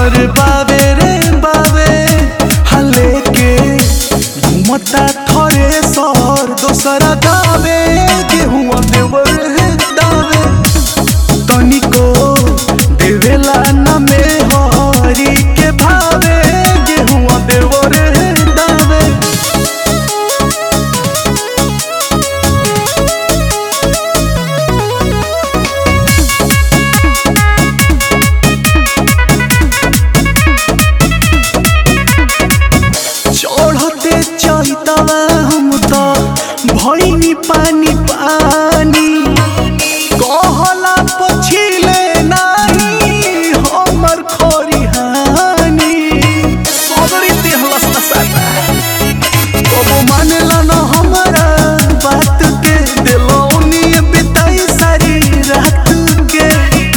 हर बावे रे बावे हले के घूमता थरे सर दोसरा गावे गेहुआ देवर हे दावे तनिको देवेला न में हरी के भावे गेहुआ देवर हे दावे चढ़ते चैतवा हम तो भैनी पानी पानी कहला पछिले नाही हमर खरिहानी सगरी देहलस न साता कबो मानेला न हमरा बात के दिलौनी बिताई सारी रात के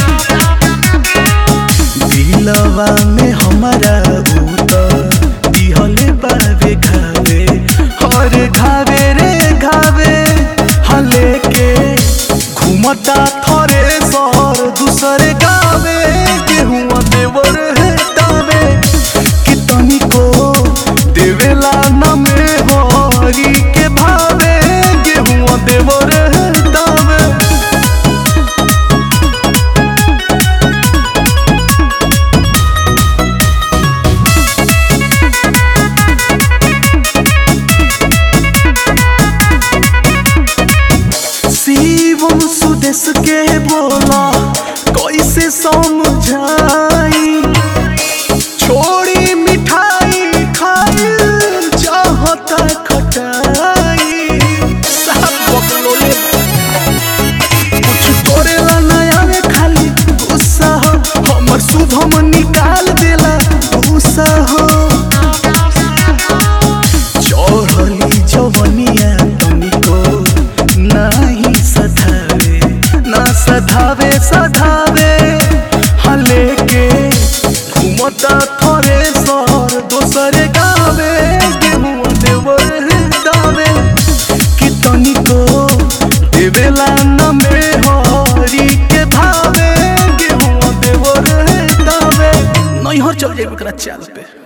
दिलवा में हमारा उतर दिहले बावे घावे हर घावे रे घावे हले के घूमता थरे सर दूसरे गावे गेहुआ देवर है दावे कि तनिको देवेला न में हरी के भावे गेहुआ देवर है दावे शिवम सुदेश के बोला कैसे समझाई छोड़ी मिठाई खाई चाहता खटाई साहब बकलोले कुछ करेला नया में खाली गुस्सा हो हमर शुभम निकाल देला गुस्सा हो चढ़ली जवनिया तनिको नाही सधावे ना सधावे सधावे हले के घूमता थरे सर दोसरे गावे गेहुआ देवर दावे कि तनिको देवेला न में हरी के भावे गेहुआ देवर दावे नैहर चल जाए एकरा चाल पे